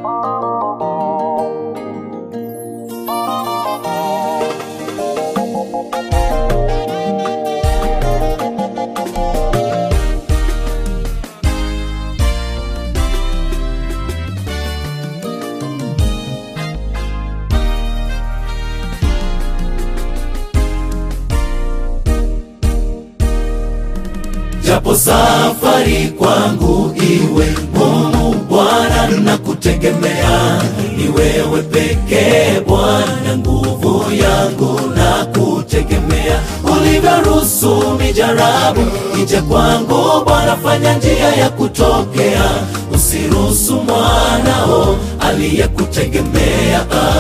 japo safari kwangu iwe ngumu Bwana, na kutegemea ni wewe pekee Bwana, nguvu yangu na kutegemea. Ulivyoruhusu mijarabu ije kwangu Bwana, fanya njia ya kutokea, usiruhusu mwanao aliyekutegemea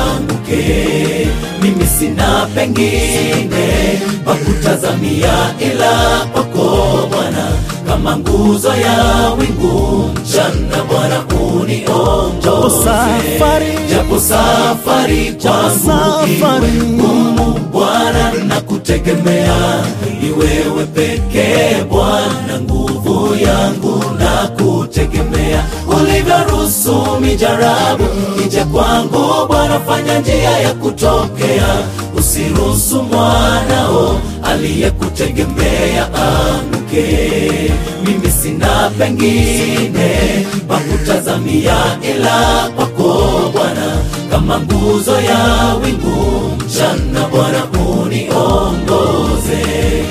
anguke. Mimi sina pengine pa kutazamia ila kwako Bwana, kama nguzo ya wingu mchana, Bwana Japo uniongoze. safari, Japo safari kwangu safari. iwe ngumu Bwana, na kutegemea ni wewe pekee Bwana, nguvu yangu na kutegemea. Ulivyoruhusu mijarabu ije kwangu Bwana, fanya njia ya kutokea, usiruhusu mwanao aliyekutegemea anguke. Mimi sina pengine pa kutazamia ila kwako Bwana, kama nguzo ya wingu mchana, Bwana uniongoze.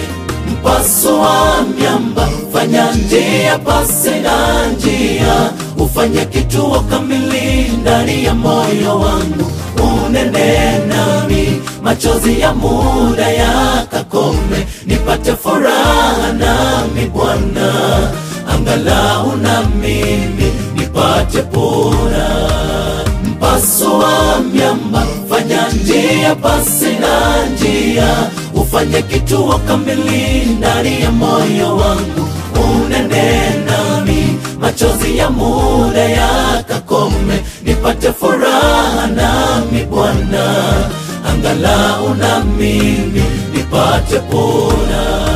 Mpaso wa miamba, fanya njia pasi na njia, ufanye kituo kamili ndani ya moyo wangu, unene nami, machozi ya muda yakakome, nipate furaha nami Bwana, angalau na mimi nipate pona mpaso wa miamba, fanya njia pasi na njia, ufanye kituo kamili ndani ya moyo wangu, unene nami, machozi ya muda yakakome, nipate furaha nami Bwana, angalau na mimi nipate pona.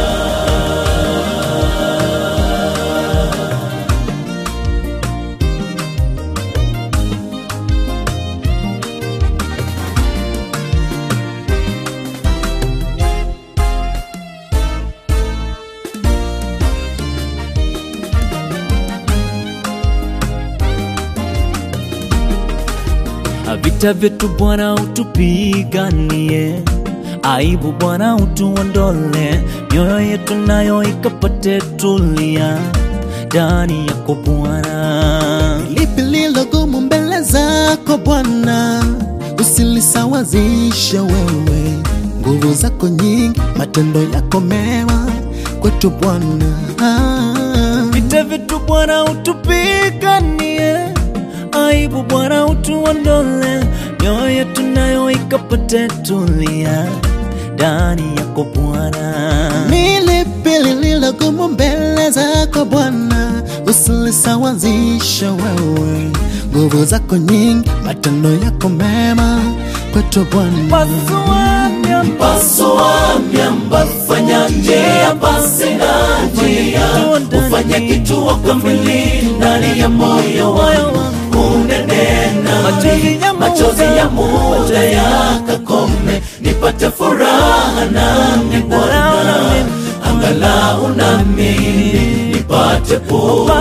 vita vyetu Bwana utupiganie, aibu Bwana utuondole, mioyo yetu nayo ikapate tulia ndani yako Bwana. lipi lilo gumu mbele zako Bwana, usilisawazishe wewe. Nguvu zako nyingi, matendo yako mema kwetu Bwana. Vita vyetu Bwana utupiganie, aibu Bwana utuondole, mioyo yetu nayo ikapate tulia ndani yako Bwana. Ni lipi lililo gumu mbele zako Bwana, usilisawazishe wewe. Nguvu zako nyingi, matendo yako mema kwetu Bwana. Pasua miamba, Mpaso wa miamba, fanya njia pasi na njia, ufanye kituo kamili ndani ya moyo wangu, unene nami, machozi ya muda yakakome, nipate furaha nami Bwana, angalau na mimi nipate pona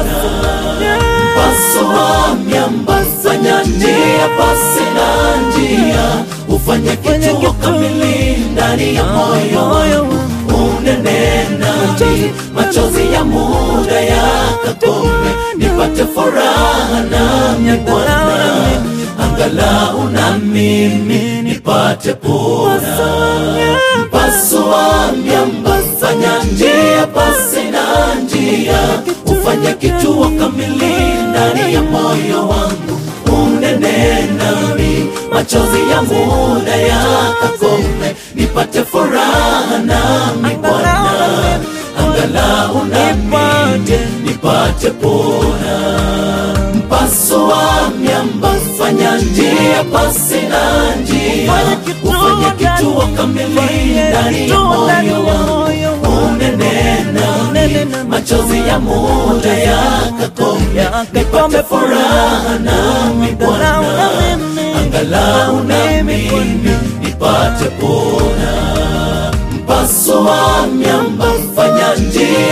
mpaso wa miamba, fanya njia pasi na njia, ufanye kituo kamili ndani ya moyo wangu, unene nami, machozi ya muda yakakome, nipate furaha nami Bwana, angalau na mimi nipate pona mpaso wa miamba, fanya njia pasi na njia, ufanye kituo kamili ndani ya moyo wangu, unene nami, machozi ya muda yakakome, nipate furaha nami Bwana, angalau na mimi nipate pona mpaso wa miamba, fanya njia pasi na njia, ufanye kituo kamili ndani ya moyo wangu, unene nami, machozi ya muda yakakome, nipate furaha nami Bwana,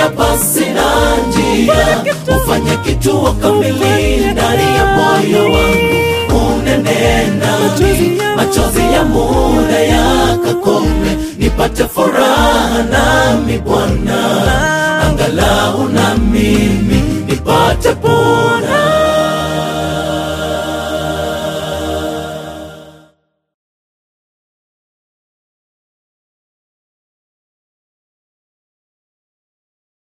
njia pasi na njia, ufanye kituo kamili ndani ya moyo wangu, unene nami, machozi ya muda yakakome, nipate furaha nami Bwana, angalau na mimi